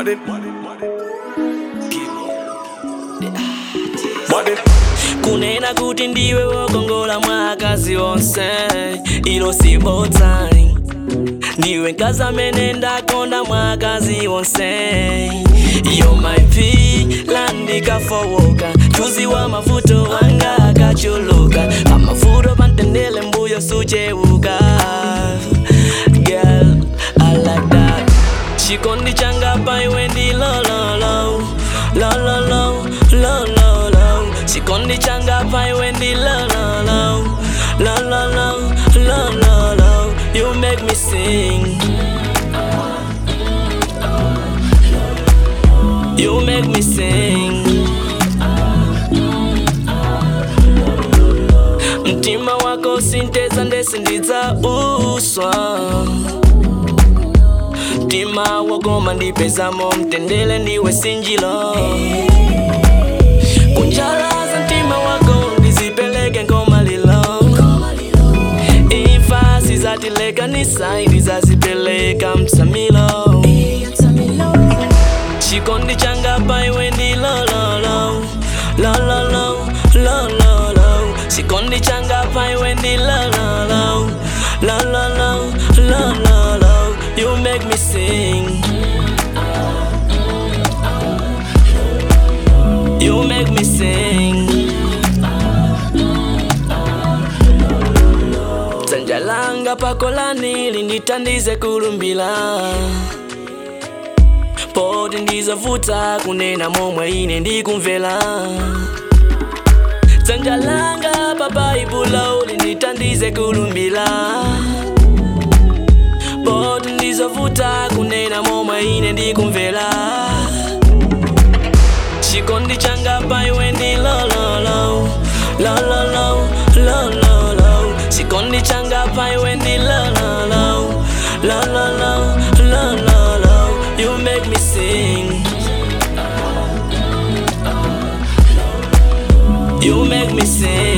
Money. Money. kunena kuti ndiwe wokongola mwakazi onse ilo sibotsani ndiwe nkazi amene ndakonda mwakazi onse yo maipi landikafowoka chuzi wa mavuto wanga akachuluka pamavuto pantendele mbuyo suchewuka girl i like that chikondi changa paiwe ndi lololo lololo lololo chikondi changa paiwe ndi lololo lololo lololo you make me sing you make me sing mtima wako sinteza ndese ndidza uswa mtima wagoma ndipezamo mtendele ndiwe sinjilo kunjalaza mtima wako ndizipeleke ngoma lilo ifasi zatilekanisa ndizazipeleka msamilo chikondi changa paiwe ndi lololo lololo lololo chikondi changa paiwe ndi lololo lololo lololo you make me sing you make me sing dzanja langa pakolani linditandize kulumbila poti ndizovuta kunena momwe ine ndikumvera dzanja langa pabaibulo linditandize kulumbila poti ndizovuta kunena momwe ine ndikumvera chikondi changa paiwe ndi lololo lololo lololo chikondi changa paiwe ndi lololo lololo lololo you make me sing you make me sing